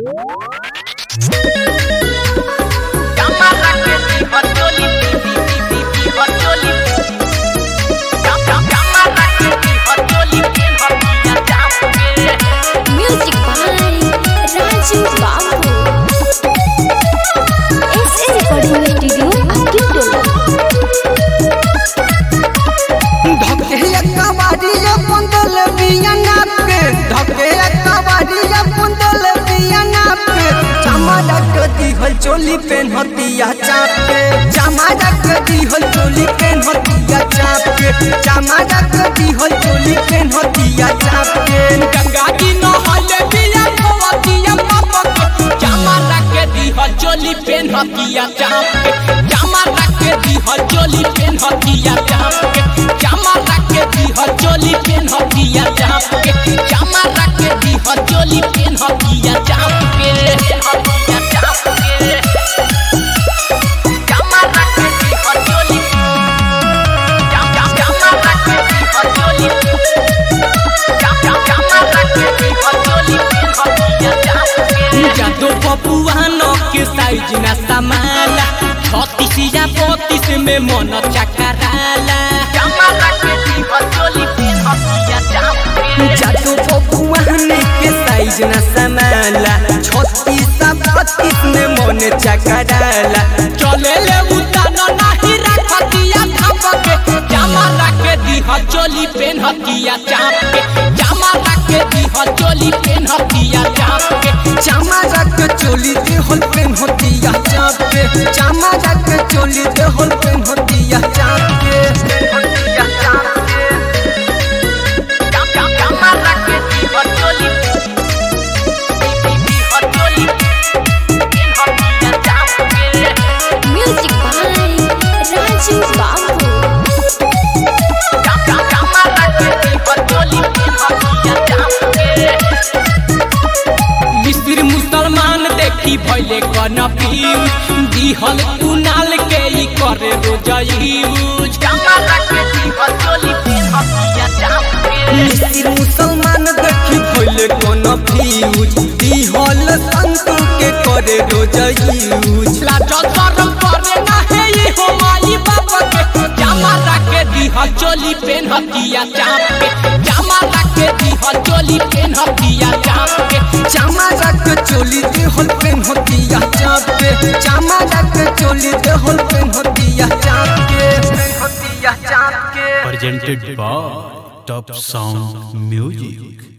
Music by Raju Babu. SA Recording Studio, Akintolo. धके कबाड़िया पुंदल बिया नाप के धके कबाड़िया पुंदल बिया नाप के चमाड़ा के दिहल चोली पेन हतिया चाप के चमाड़ा के दिहल चोली पेन हतिया चाप के चमाड़ा के दिहल चोली पेन हतिया चाप के गंगा जी नहले बिया भवतिया पापा के जामा रखे दीहल चोली पेन हतिया चाप के जामा रखे दीहल चोली पेन हतिया चाप के जामा रखे दीहल चोली पेन हतिया चाप के जामा रखे दीहल चोली पेन हतिया चाप के हतिया चाप के जामा रखे दीहल चोली जाम जाम जामा रखे दीहल चोली जादो बबुआन के साइज ना समाला छत्तीसिया बत्तीस में मन चकराला जादू बबुआने के साइज न समाला छत्तीस बत्तीस में मन चकराला चले ले उतान नाही रखतिया थाप के जामा रखे दीह चोली पेन हतिया चाप के जामा रखे दीह चोली पेन हतिया चाप के चामा रख चोली दे होल पेन होतिया चाप के चामा रख चोली दे होल पेन होतिया चाप के होतिया चाप के जाम जाम जामा रखे दीह चोली दीह चोली पेन हतिया चाप के Music by Raju Babu. मिस्र मुसलमान देखी भैले कनफ्यूज दिहल कुनाल के ई करे रोजयूज मिस्र मुसलमान देखी भइले कोन फ्यूज दिहल संतु के करे रोज यूज लाजो शरम करे ना है ये हो माई बाप के जामा रखे दिहल चोली पेन हतिया चाप के जामा रखे दिहल चोली पेन हतिया चाप के चामा रख चोली दे होल पेन होतिया चाप के चामा रख चोली दे होल पेन होतिया चाप के पेन होतिया चाप के presented by Top Sound Music.